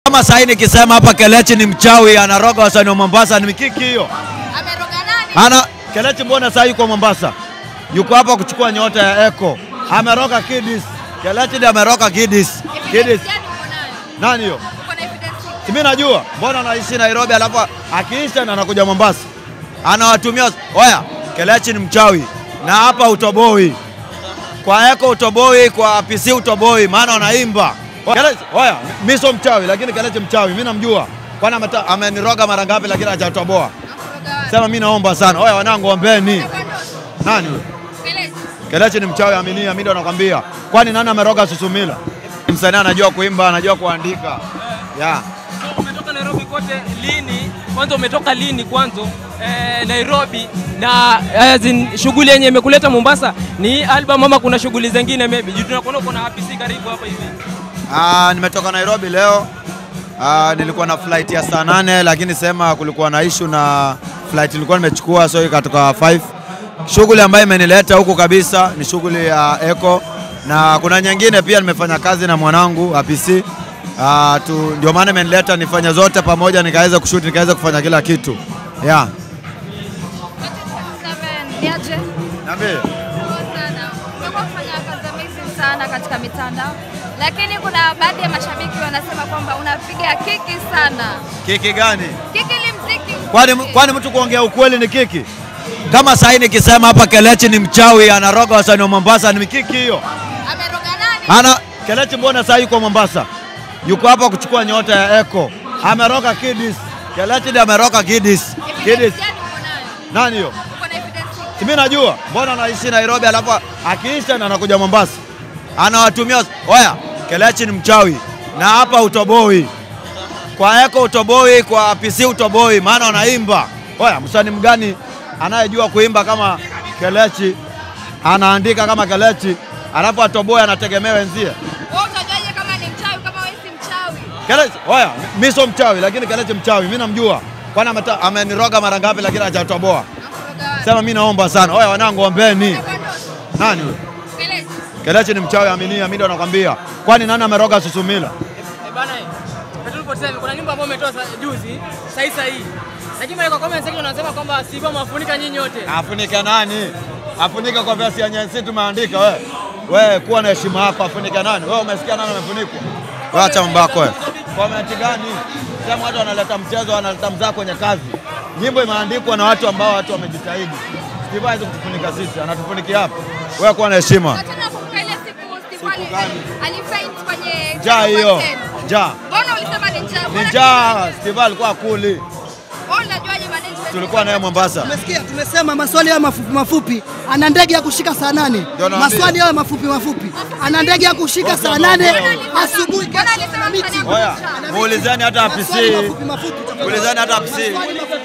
kama sahi nikisema hapa Kelechi ni mchawi anaroga wasanii wa Mombasa, ni mikiki hiyo. Ameroga nani? Ana Kelechi, mbona sahi yuko Mombasa, yuko hapa kuchukua nyota ya Eko, ameroga Kidis. Kelechi ndiye ameroga Kidis. Evidence Kidis gani uko nayo? nani hiyo? Uko na evidence? Si mimi najua, mbona anaishi Nairobi alafu akiisha na anakuja Mombasa anawatumia. Oya, Kelechi ni mchawi na hapa utoboi, kwa Eko utoboi, kwa PC utoboi, maana wanaimba. Kelechi, oya, mimi sio mchawi, lakini Kelechi mchawi, mimi namjua, kwani ameta- ameniroga mara ngapi, lakini hajatoboa. Ameroga wapi? Sema mimi naomba sana. Oya wanangu, ombeni. Ameroga Nani huyo? Kelechi. Kelechi ni mchawi, aminia, mimi ndo nakwambia. Kwani nani ameroga Susumila? Msanii anajua kuimba, anajua kuandika. Yeah. So, umetoka Nairobi kote lini? Kwanza umetoka lini kwanza eh, Nairobi na as in, shughuli yenye imekuleta Mombasa ni album ama kuna shughuli zingine maybe? Juu tunakuona uko na APC karibu hapa hivi. Ah, nimetoka Nairobi leo. Ah, nilikuwa na flight ya saa nane lakini sema kulikuwa na issue na flight nilikuwa nimechukua so ikatoka 5. Shughuli ambayo imenileta huku kabisa ni shughuli ya Eco na kuna nyingine pia nimefanya kazi na mwanangu APC. Ah, tu ndio maana imenileta nifanye zote pamoja nikaweza kushoot nikaweza kufanya kila kitu. Yeah. Niaje? Niambie. Poa sana. Umekuwa kufanya kazi amazing sana katika mitandao, lakini kuna baadhi ya mashabiki wanasema kwamba unapiga kiki sana. Kiki gani? Kiki ni mziki. Kwani, kwani mtu kuongea ukweli ni kiki? Kama sahi nikisema hapa Kelechi ni mchawi anaroga wasanii wa Mombasa, ni mikiki hiyo. Ameroga nani? Ana Kelechi, mbona sahi yuko Mombasa, yuko hapa kuchukua nyota ya Eko, ameroga Kidis. Kelechi ndiye ameroga Kidis. Kidis Evidence gani uko nayo? nani hiyo? Uko na evidence? Si mimi najua, mbona anaishi Nairobi alafu akiisha na anakuja Mombasa anawatumia. Oya, Kelechi ni mchawi na hapa utoboi, kwa Eko utoboi, kwa PC utoboi, maana wanaimba. Oya, msanii mgani anayejua kuimba kama Kelechi, anaandika kama Kelechi, alafu atoboi anategemea wenzie? Wewe utajuaje kama ni mchawi kama wewe si mchawi? Kelechi, oya, mimi sio mchawi, lakini Kelechi mchawi, mimi namjua, kwani ameta- ameniroga mara ngapi, lakini hajatoboa. Ameroga wapi? Sema mimi naomba sana. Oya wanangu, ombeni. Ameroga Nani huyo? Kelechi. Kelechi ni mchawi, aminia, mimi ndo nakwambia. Kwani nani ameroga Susumila? Eh, bana eh. Petrol 47 kuna nyimbo ambayo umetoa sa- juzi sahi sahi. Lakini pale kwa comment section wanasema kwamba Siba mafunika nyinyi wote. Afunike nani? Afunike kwa versi yenye sisi tumeandika wewe. Wewe kuwa na heshima yako, afunike nani? Wewe umesikia nani amefunikwa? Wewe acha mambo yako wewe. Comment gani? Sema watu wanaleta mchezo, wanaleta mzaa kwenye kazi. Nyimbo imeandikwa na watu ambao watu wamejitahidi. Steve hawezi kutufunika sisi, anatufunikia hapa. Wewe kuwa na heshima. Hata nakumbuka ile siku Steve Siku Ali- gani? alifaint kwenye Njaa hiyo. 10%. Njaa. Mbona ulisema ni njaa? Ni Mbona njaa, Steve alikuwa akuli. Wewe unajuaje management? Tulikuwa naye Mombasa. Tumesikia, tumesema maswali hayo mafupi mafupi, ana ndege ya kushika saa nane. Ndio naambia. Maswali hayo mafupi mafupi, ana ndege ya kushika saa nane asubuhi Mbona kesho alisema na miti. msanii Oya, muulizeni hata Maswali APC. mafupi mafupi, tafadhali. Muulizeni hata APC. Maswali mafupi.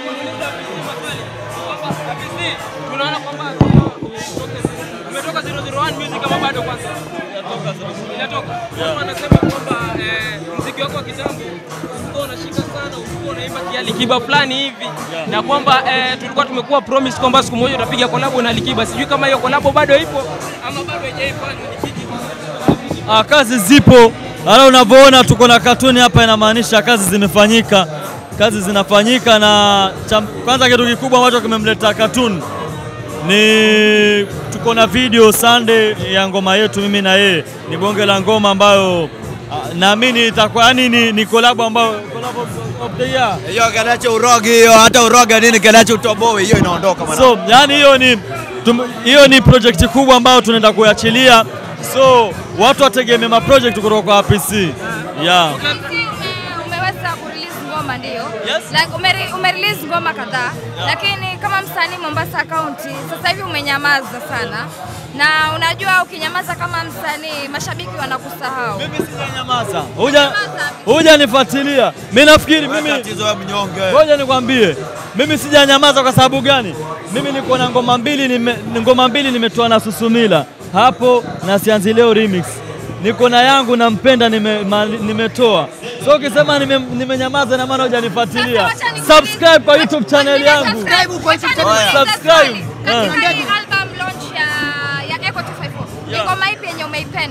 APC tunaona kwamba umetoka 001 music kama bado kwanza. Inatoka. Watu wanasema kwamba eh, muziki wako wa kitambo ulikuwa unashika sana, ulikuwa unaimba kialikiba fulani hivi na kwamba eh, tulikuwa tumekuwa promise kwamba siku moja utapiga collab na Alikiba. Sijui kama hiyo collab bado ipo ama bado haijaifanywa. Ni kiki Ah, kazi zipo. Hala unavyoona tuko na katuni hapa, inamaanisha kazi zimefanyika, kazi zinafanyika. Na cha, kwanza kitu kikubwa ambacho kimemleta katuni ni tuko na video Sunday ya ngoma yetu mimi na yeye, ni bonge la ngoma ambayo ah, naamini itakuwa yani ni, ni collab ambayo collab of- of the year. Hiyo Kelechi urogi hiyo, hata uroge nini Kelechi utoboi, hiyo inaondoka mwana. So yani hiyo ni tum- hiyo ni project kubwa ambayo tunaenda kuachilia, so watu wategemea ma project kutoka kwa APC yeah. Ume- umeweza kurelease ngoma ndio Yes. like umere, umerelease ngoma kadhaa lakini kama msanii Mombasa County sasa hivi umenyamaza sana na unajua ukinyamaza kama msanii mashabiki wanakusahau Mimi sijanyamaza, huja huja nifuatilia. Mimi nafikiri Wewe mimi, tatizo wewe mnyonge. ngoja nikwambie, mimi sijanyamaza kwa sababu gani? Mimi niko na ngoma mbili nime, ngoma mbili nimetoa na Susumila hapo na Sianzi Leo remix, niko na yangu nampenda nime, ma, nimetoa so ukisema nime- nimenyamaza na maana hujanifuatilia. Sasa wacha nikuulize- Subscribe kwa YouTube channel yangu. Subscribe kwa YouTube channel. Wacha nikuulize Subscribe. swali. Katika Yeah. hii album launch ya, ya Echo 254 ni Yeah. ngoma ipi yenye umeipenda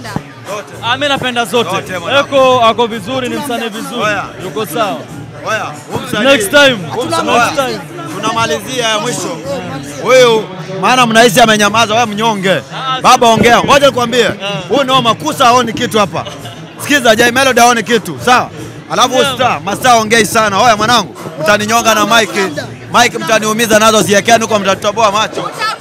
Ah, mimi napenda zote. Zote, mwanangu. Eko ako vizuri, ni msanii vizuri, Oya. yuko sawa. Oya, huyu msanii- Next time. huyu msanii- Next oya, time. Tunamalizia ya mwisho. Huyu maana mnahisi amenyamaza, wewe mnyonge. Baba ongea. Ngoja nikwambie. Huyu ndio makusa aoni kitu hapa. Sikiza, Jay Melody aoni kitu. Sawa? Alafu huyu Yeah. star, mastaa ongei sana. Oya mwanangu, mtaninyonga na mic. Mic mtaniumiza nazo ziekeni huko mtatoboa macho.